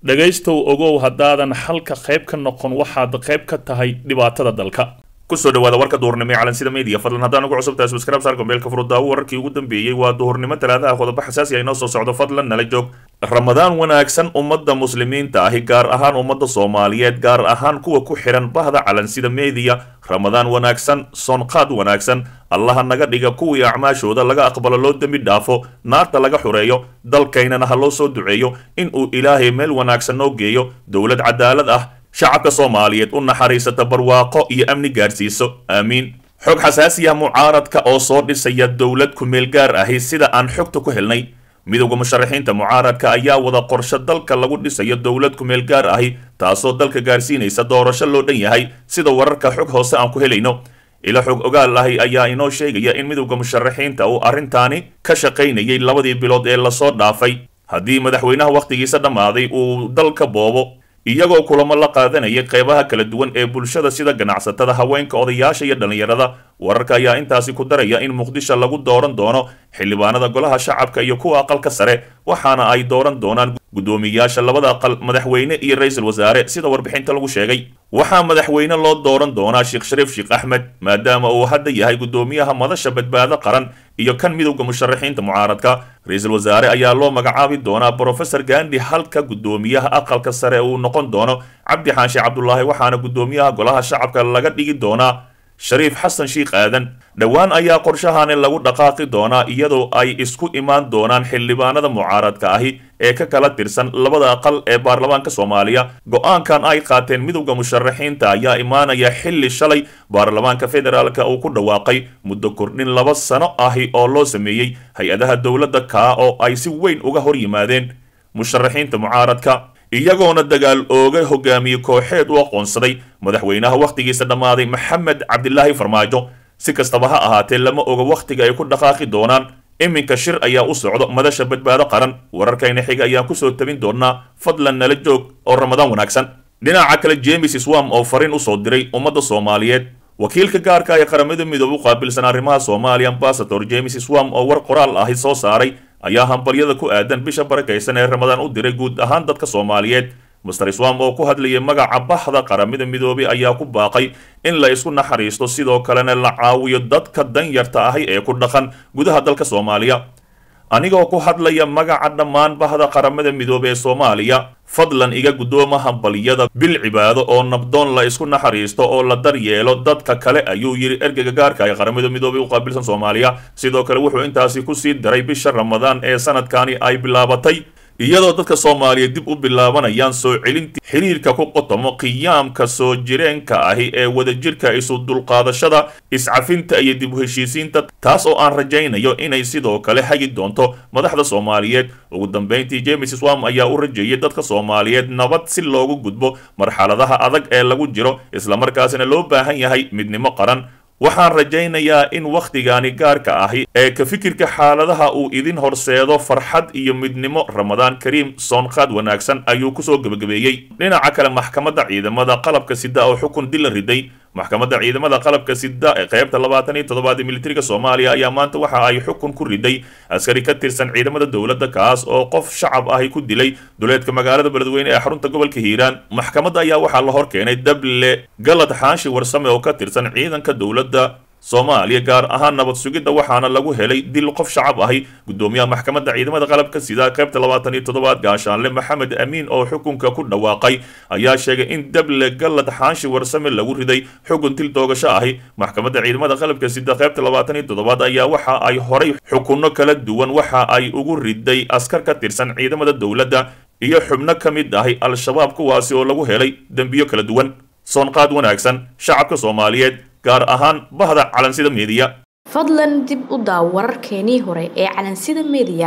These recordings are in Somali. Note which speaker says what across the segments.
Speaker 1: dhegaystow ogow haddaadan xalka qayb ka noqon waxaad qayb ka tahay dhibaatada dalka kusoo dhawaada warka duhurnimo ee calansida media fadlan haddaan ugu cusub tahay subscribe saar gombeelka furudaawo wararkii ugu dambeeyey waa duhurnimo talaadaha qodobo xasaasi ah inoo soo socdo fadlan nala joog ramadaan wanaagsan ummadda muslimiinta ahi gaar ahaan ummadda soomaaliyeed gaar ahaan kuwa ku xihan bahda calansida media ramadaan wanaagsan soonqaad wanaagsan allaha naga dhiga kuwii acmaashooda laga aqbalo loo dembi dhaafo naarta laga xureeyo dalkaynana ha loo soo duceeyo in uu ilaahay meel wanaagsan noo geeyo dowlad cadaalad ah shacabka soomaaliyeed u naxariisata barwaaqo iyo amni gaarsiiso aamiin xog xasaasiya mucaaradka oo soo dhisaya dowlad ku-meel gaar ahi sida aan xogta ku helnay midowda musharaxiinta mucaaradka ayaa wada qorshe dalka lagu dhisayo dowlad ku-meel gaar ahi taasoo dalka gaarsiinaysa doorasho loo dhan yahay sida wararka xog hoose aan ku helayno ila xog ogaal ahi ayaa inoo sheegaya in midowda musharaxiinta uu arrintaani ka shaqaynayay labadii bilood ee lasoo dhaafay haddii madaxweynaha wakhtigiisa dhammaaday uu dalka boobo iyagoo kulamo la qaadanayay qeybaha kala duwan ee bulshada sida ganacsatada haweenka odayaasha iyo dhallinyarada wararka ayaa intaasi ku daraya in muqdisho lagu dooran doono xildhibaanada golaha shacabka iyo kuwa aqalka sare waxaana ay dooran doonaan guddoomiyayaasha labada aqal madaxweyne iyo ra-iisul wasaare sida warbixinta lagu sheegay waxaa madaxweyne loo dooran doonaa sheekh shariif sheekh axmed maadaama uu hadda yahay guddoomiyaha madasha badbaado qaran iyo kan midowda musharaxiinta mucaaradka ra-iisul wasaare ayaa loo magacaabi doonaa brofesor gandi halka guddoomiyaha aqalka sare uu noqon doono cabdi xaashi cabdulaahi waxaana guddoomiyaha golaha shacabka laga dhigi doonaa shariif xasan sheikh aadan dhowaan ayaa qorshahani lagu dhaqaaqi doonaa iyadoo ay isku imaan doonaan xildhibaanada mucaaradka ahi ee ka kala tirsan labada aqal ee baarlamaanka soomaaliya go-aankan ay qaateen midowda musharaxiinta ayaa imaanaya xilli shalay baarlamaanka federaalka uu ku dhawaaqay muddo kordhin laba sano ahi oo loo sameeyey hay-adaha dowladda kaa oo ay si weyn uga hor yimaadeen musharaxiinta mucaaradka iyagoona dagaal ooga hogaamiye kooxeed u aqoonsaday madaxweynaha wakhtigiisa dhammaaday maxamed cabdilaahi farmaajo si kastaba ha ahaatee lama oga wakhtiga ay ku dhaqaaqi doonaan iminka shir ayaa u socdo madasha badbaado qaran wararkayna xiga ayaan kusoo tabin doonaa fadlan nala joog oo ramadaan wanaagsan dhinaca kale james swam oo fariin usoo diray ummadda soomaaliyeed wakiilka gaarka ee qaramada midoobe u qaabilsan arrimaha soomaaliya ambasador james swam oo war qoraal ahi soo saaray ayaa hambalyada ku aadan bisha barakaysan ee ramadaan u diray guud ahaan dadka soomaaliyeed master swam oo ku hadlayay magaca baxda qaramada midoobey ayaa ku baaqay in la isku naxariisto sidoo kalena la caawiyo dadka danyarta ahi ee ku dhaqan gudaha dalka soomaaliya anigoo ku hadlaya magaca dhammaan bahda qaramada midoobe ee soomaaliya fadlan iga guddooma hambalyada bil cibaado oo nabdoon la isku naxariisto oo la daryeelo dadka kale ayuu yidhi ergeyga gaarka ee qaramada midoobey u qaabilsan soomaaliya sidoo kale wuxuu intaasi kusii daray bisha ramadaan ee sanadkani ay bilaabatay iyadoo dadka soomaaliyeed dib u bilaabanayaan soo celintii xiriirka ku qotomo qiyaamka soo jireenka ahi ee wadajirka isu dulqaadashada iscafinta iyo dib u heshiisiinta taas oo aan rajaynayo inay sidoo kale hagi doonto madaxda soomaaliyeed ugu dambeyntii james swam ayaa u rajeeyay dadka soomaaliyeed nabad si loogu gudbo marxaladaha adag ee lagu jiro islamarkaasina loo baahan yahay midnimo qaran waxaan rajaynayaa in wakhtigaani gaarka ahi ee ka fikirka xaaladaha uu idin horseedo farxad iyo midnimo ramadaan kariim soonqaad wanaagsan ayuu kusoo gebagabeeyey dhinaca kale maxkamadda ciidamada qalabka sida oo xukun dil la riday maxkamadda ciidamada qalabka sida ee qaybta labaatan iyo toddobaad ee militariga soomaaliya ayaa maanta waxa ay xukun ku riday askari ka tirsan ciidamada dowladda kaas oo qof shacab ahi ku dilay duleedka magaalada beledweyne ee xarunta gobolka hiiraan maxkamadda ayaa waxaa la hor keenay dable galad xaashi warsame oo ka tirsan ciidanka dowladda soomaaliya gaar ahaan nabad sugidda waxaana lagu helay dil qof shacab ahi guddoomiyaha maxkamadda ciidamada qalabka sida qaybta labaatan iyo toddobaad gaashaanle maxamed amiin oo xukunka ku dhawaaqay ayaa sheegay in dable galad xaashi warsame lagu riday xukun dil doogasho ahi maxkamadda ciidamada qalabka sida qaybta labaatan iyo toddobaad ayaa waxa ay horay xukunno kala duwan waxa ay ugu riday askar ka tirsan ciidamada dowladda iyo xubno ka mid ahi al-shabaab kuwaasi oo lagu helay dembiyo kala duwan soonqaad wanaagsan shacabka soomaaliyeed gaar ahaan bahda calansida meediya
Speaker 2: fadlan dib u daaw wararkeenii hore ee calansida meediya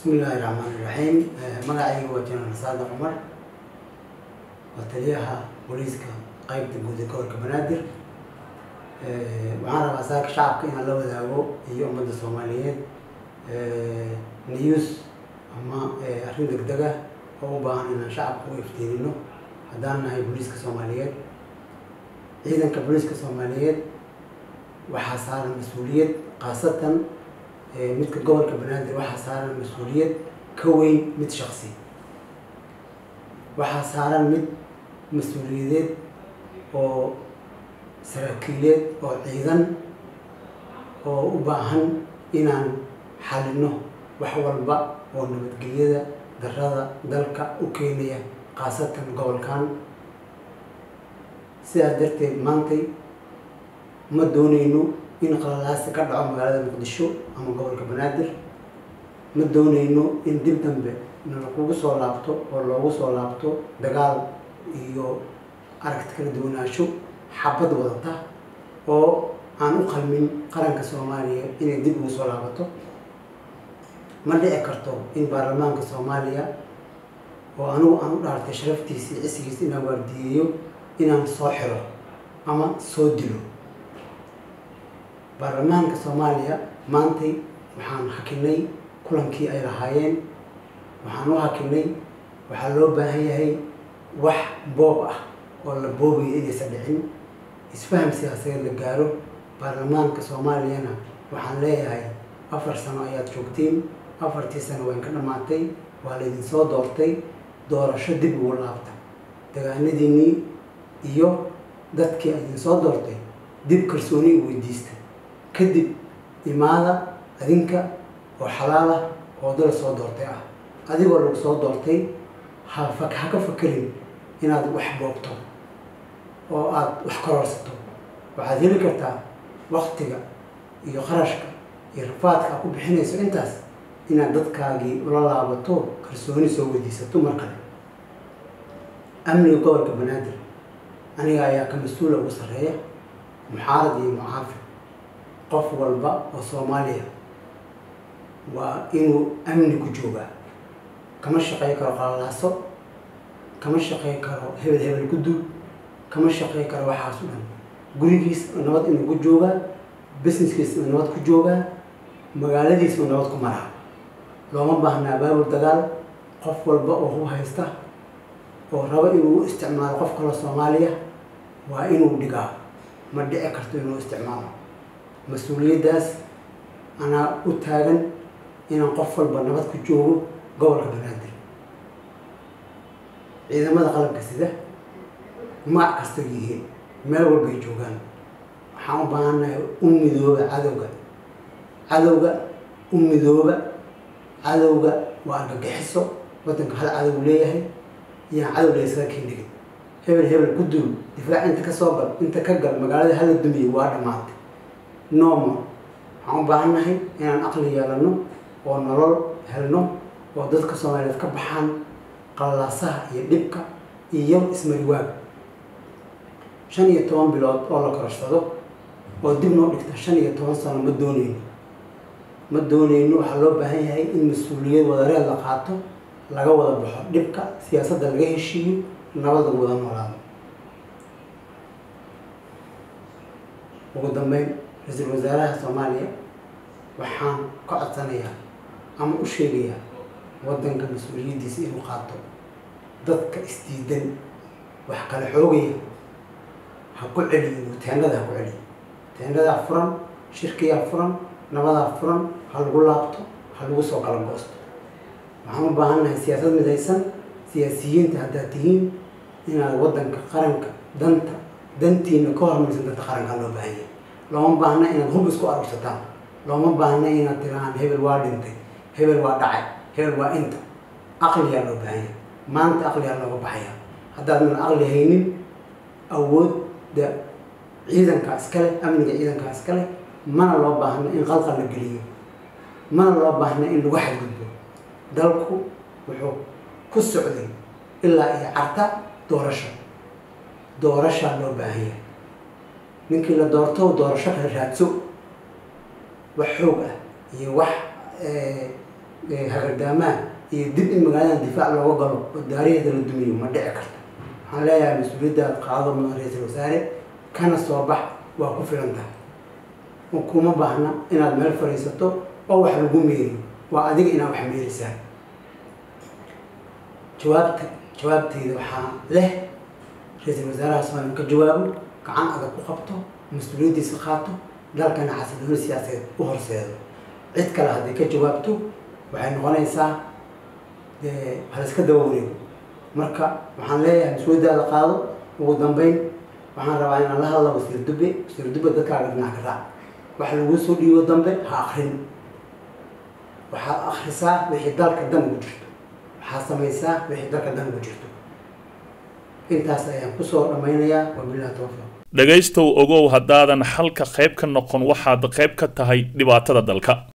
Speaker 3: bismillaahi raxmaani raxiim magacayga waa jenaraal saada cumar waa taliyaha booliiska qeybta guud ee gobolka banaadir waxaan rabaa saaka shacabka inaan la wadaago iyo ummadda soomaaliyeed news ama arrin degdeg ah oo u baahan inaan shacabka u iftiinino haddaan nahay booliiska soomaaliyeed ciidanka booliiska soomaaliyeed waxaa saaran mas-uuliyad khaasatan midka gobolka banaadir waxaa saaran mas-uuliyad ka weyn mid shaksi waxaa saaran mid mas-uuliyadeed oo saraakiileed oo ciidan oo u baahan inaan xalino wax walba oo nabadgelyada darada dalka u keenaya khaasatan gobolkan sidaas darteed maantay ma dooneyno in qalalaasi ka dhaco magaalada muqdisho ama gobolka banaadir ma dooneyno in dib dambe nalakugu soo laabto oo loogu soo laabto dagaal iyo aragti kala duwanaansho xabad wadata oo aan u qalmin qaranka soomaaliya inay dib ugu soo laabato ma dhici karto in baarlamaanka soomaaliya oo anigu aan u dhaartay sharaftiisa iyo cisigiisa inaan waardiyeeyo inaan soo xiro ama soo dilo baarlamaanka soomaaliya maantay waxaan hakinay kulankii ay lahaayeen waxaan u hakinay waxaa loo baahan yahay wax boob ah oo la boobayo inaysan dhicin isfaham siyaasadeed la gaaro baarlamaanka soomaaliyana waxaan leeyahay afar sano ayaad joogtiin afartii sano wayn ka dhammaatay waa laydin soo doortay doorasho dib ugu laabta dagaanadiinnii iyo dadkii idin soo doortay dib kalsooni u weydiista kadib imaada adinka oo xalaal ah oo dal soo doortay ah adigoo lagu soo doortay ha fa ha ka fakerin inaad wax boogto oo aada wax kororsato waxaad heli kartaa waktiga iyo qarashka iyo rafaadka aad ku bixinayso intaas inaad dadkaagii ula laabato kalsooni soo weydiisato mar kale amniga gobolka banaadir aniga ayaa ka mas-uula ugu sarreeya muxaarad iyo mucaafid qof walba oo soomaaliya waa inuu amni ku joogaa kama shaqey karo qalalaaso kama shaqey karo hebel hebel gudub kama shaqey karo waxaas o dhan gurigiis nabad inuu ku joogaa businesskiis uu nabad ku joogaa magaaladiis uu nabad ku maraa looma baahnaa baabul dagaal qof walba oo hu haysta oo rabo inuu u isticmaalo qof kaloo soomaaliya waa inuu dhigaa ma dhici karto inuu isticmaalo mas-uuliyaddaas anaa u taagan inaan qof walba nabad ku joogo gobolka banaadir ciidamada qalabka sida magac kasta yihiin meel walbay joogaan waxaan u baahannahay u midooba cadowga cadowga u midooba cadowga waa argagixiso waddanka hal cadow leeyahay iyaan cadow laysaga kendhigin hebel hebel ku dul difaac inta ka soo gal inta ka gal magaalada hala dumiye waa dhammaatay nooma waxaan u baahannahay inaan aqli yeelano oo nolol helno oo dadka soomaaliyeed ka baxaan qallalaasaha iyo dhibka iyo ismariwaag shan iyo toban bilood oo la kororsado oo dib noo dhigta shan iyo toban sano ma dooneyno ma dooneyno waxaa loo baahan yahay in mas-uuliyad wadareed la qaato laga wada baxo dhibka siyaasadda laga heshiiyo nabad lagu wada noolaado ugu dambeyn ra-iisul wasaaraha soomaaliya waxaan ka codsanayaa ama u sheegayaa waddanka mas-uuliyaddiisa inuu qaato dadka isdiidan wax kala xoogaya ha ku celiyo teendhada ha ku celiyo teendhadaa furan shirkiyaa furan nabadaa furan ha lagu laabto ha lagu soo kala goosto waxaan u baahannahay siyaasad midaysan siyaasiyiinta haddaad tihiin inaad waddanka qaranka danta dantiina ka hormaysan danta qarankaa loo baahan yahay looma baahna inaad hub isku arursataan looma baahna inaad tirahaan hebel waa dhintay hebel waa dhacay hebel waa inta aqliyaa loo baahan yahay maanta aqliyaa looga baxaya haddaadan aqli haynin awoodda ciidankaa iskale amniga ciidankaa iskale mana loo baahna in qalqal la geliyo mana loo baahna in lagu xadgudbo dalku wuxuu ku socday ilaa iyo carta doorasho doorashaa loo baahan yahay ninkii la doorto doorasho kala raadso wax xoog ah iyo wax hagardaamaha iyo dib in magaaladan difaac looga galo oo daariheeda la dumiyo ma dhici karto waxaan leeyahay mas-uuliyaddaad qaado mudan ra-iisul wasaare kana soo bax waa ku filan tahay kuma baahna inaad meel fadhiisato oo wax lagu meeriyo waa adiga inaad wax meerisaa jawaabta jawaabteyda waxaa leh ra-iisul wasaaraha soomaaliya ka jawaabo gacan adag ku qabto mas-uuliyaddiisa qaato dalkana xasilooni siyaasadeed u horseedo cid kale hadday ka jawaabto waxay noqonaysaa dee haliska daba wareego marka waxaan leeyahay mas-uuliyaddaada qaado ugu dambeyn waxaan rabaa inaan la hadla wasiir dube wasiir dube dadkaaga dhinac ka raac wax lagu soo dhiibo dambe ha akrin waxaad akrisaa wixii dalka dan ugu jirto waxaad samaysaa wixii dalka dan ugu jirto intaas ayaan kusoo dhammaynayaa wabilahi tawfiiq
Speaker 1: dhegaystow ogow haddaadan xalka qayb ka noqon waxaad qayb ka tahay dhibaatada dalka